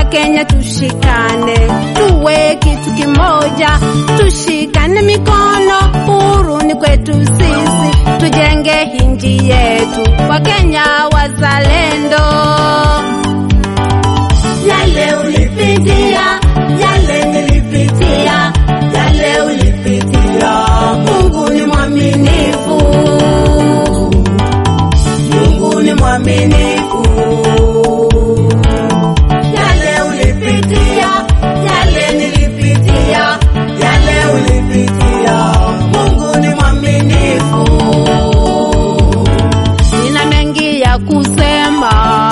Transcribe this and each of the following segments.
Wakenya tushikane, tuwe kitu kimoja, tushikane mikono, huru ni kwetu sisi, tujenge hinji yetu, Wakenya wazalendo. Yale ulipitia, yale nilipitia, yale ulipitia. Mungu ni mwaminifu, Mungu ni mwaminifu. Yale ulipitia, yale nilipitia, yale ulipitia. Mungu ni mwaminifu. Nina mengi ya kusema,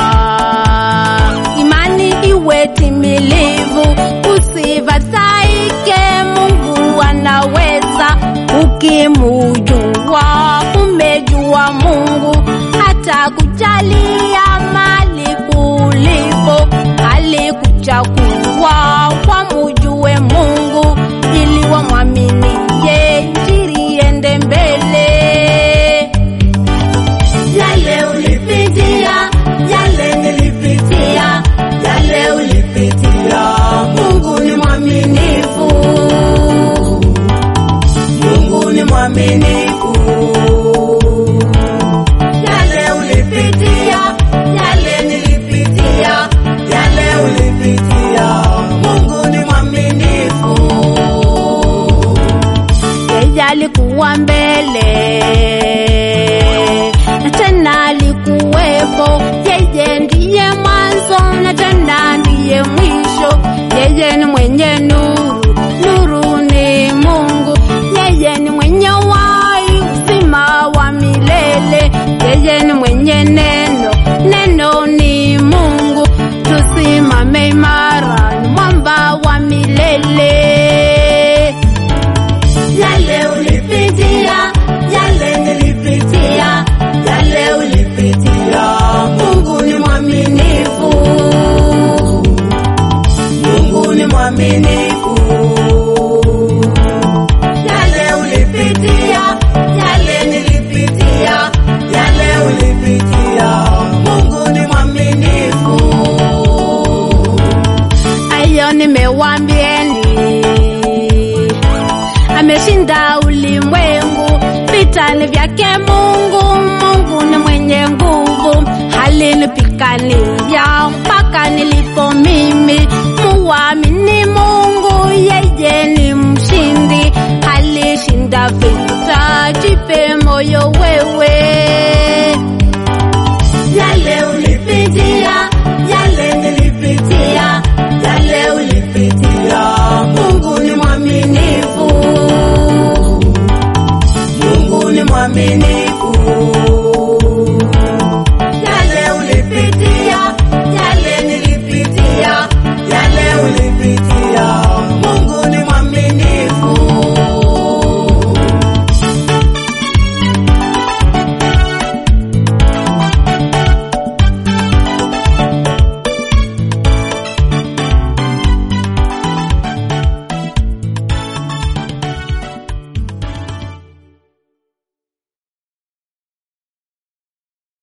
imani iwe timilivu, usifadhaike, Mungu anaweza. Ukimujua umejua Mungu, hata kujalia mali kulipo, alikuchagua wamujue Mungu ili wamwaminie, injili iende mbele. Yale ulipitia, yale nilipitia, yale ulipitia. Mungu ni mwaminifu, Mungu ni mwaminifu. Yale ulipitia, yale nilipitia, yale ulipitia. Mungu ni mwaminifu. yeye alikuwa mbele na tena alikuwepo. Yeye ndiye mwanzo na tena ndiye mwisho. Yeye ni mwenye nuru, nuru ni Mungu. Yeye ni mwenye wai, uzima wa milele. Yeye ni mwenye neno, neno ni Mungu. Tusimame imara, ni mwamba wa milele. Yale ulipitia, yale nilipitia, yale ulipitia. Mungu ni mwaminifu, Mungu ni mwaminifu. Yale ulipitia, yale nilipitia, yale ulipitia. Mungu ni mwaminifu. Ayo nimewambieni, ameshinda ulimwengu, vitani vyake Mungu. Mungu ni mwenye nguvu, alinipigania mpaka nilipo mimi. Muamini Mungu, yeye ni mshindi, alishinda vita. Jipe moyo wewe. Yale ulipitia, yale nilipitia, yale ulipitia. Mungu ni mwaminifu, Mungu ni mwaminifu.